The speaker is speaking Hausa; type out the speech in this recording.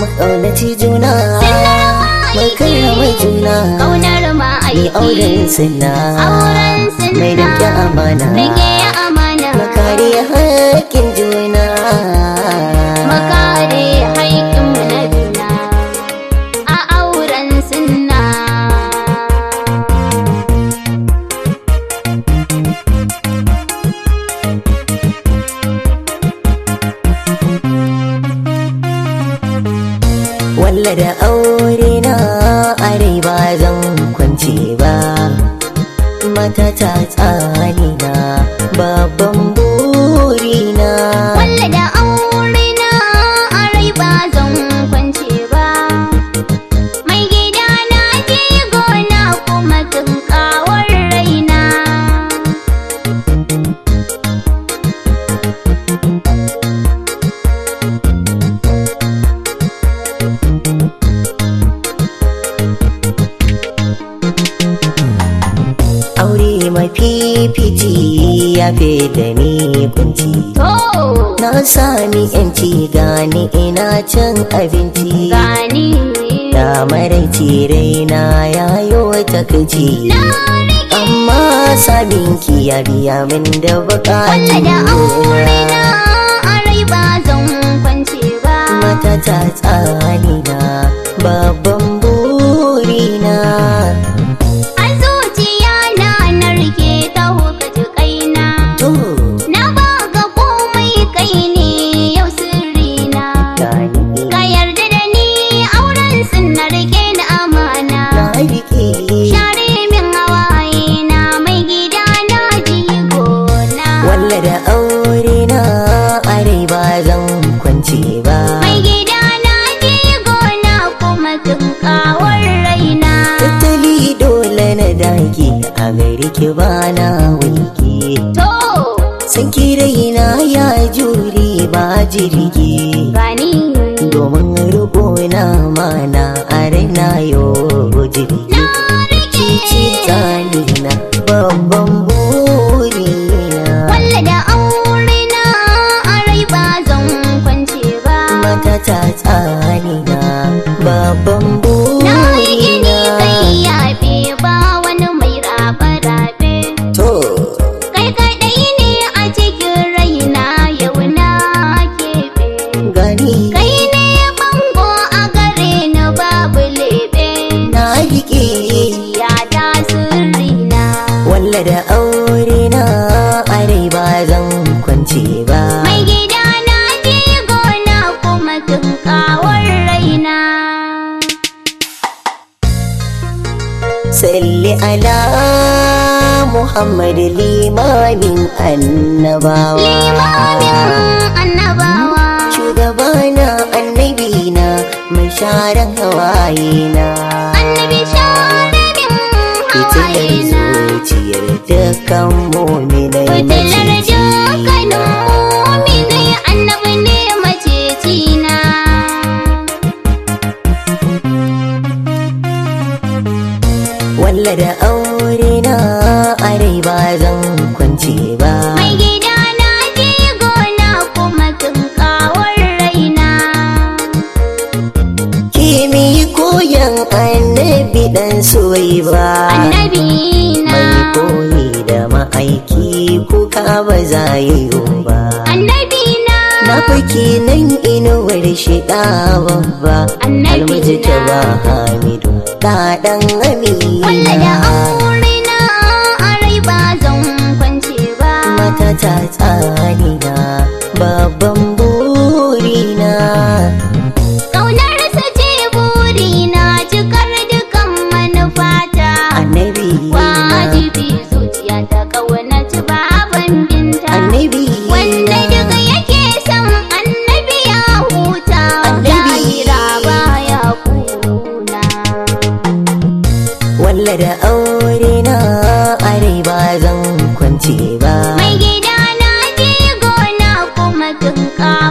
mu ƙaunaci juna mu karrama juna Ƙaunar mai ma'aiki auren sinna Auren sinna mai rike amana Rike amana mu kare haƙƙin juna Mu kare haƙƙinmu na juna A auren sunna walla da aure na are ba zan kwance ba mata ta tsani na babban burina Walla da aure na a rai ba zan kwance ba Mai gida na je gona kuma tun kawar raina aure mafifici ya fi da ni kunci To na sami yanci gani ina cin abinci gani da maraici raina ya yi takaici na rike amma sabinki ya biya min da Walla da aure bukatu na a rai ba zan kwance ba mata ta tsani na babban burina A zuciya na na rike ta hukaci kaina to Na baka komai kai ne yau sirrina gani Ka yarda da ni auren sun na rike ni amana na rike Share min hawaye na mai gida na jigona walla da aure na are ba zan kwance ba Mai gida na jigona kuma tun kawar raina tattali dole na dage a gari ki bana wulki To san ki raina ya jure ba jirgi gani domin riko na mana a raina yau jirgi na rike cici tsani na babban burina Walla da aure na a rai ba zan kwance ba mata ta tsani na babban Na yi gini burina kai yafe ba wani mai rafe-rafe to Kai kaɗai ne a cikin raina yau na keɓe gani Kai ne bango a gare ni babu leɓe na rike Ya ta sirrina walla da aure na are ba zan kwance ba Mai gida na je gona kuma tun kawar raina salli ala muhammad limamin annabawa Limamin annabawa shugabana annabina mai sharan hawayena Annabi sharabin fitilar hawayena zuciyar dukkan muminai Fitilar maciji dukkanin muminai annabi ne macecina walla da aure na are ba zan kwance ba Mai gida na je gona kuma tun kawar raina kimi koyan annabi dan soyi ba Annabi na mai koyi da ma'aiki kuka ba za yi ba Annabi na na fake nan inuwar shiɗa babba Annabi almaji ta na. ba hamidu da ɗan Walla da amina aure na a rai ba zan kwance ba mata ta tsani na babban burina Ƙaunarsa ce burina cikar dukan manufata annabi na Wajibi zuciya ta ƙaunaci baban binta annabi Wanda na duka yake son annabi ya huta Annabi Lahira baya kuna walla da aure na are ba zan kwance ba Mai gida na je gona kuma tun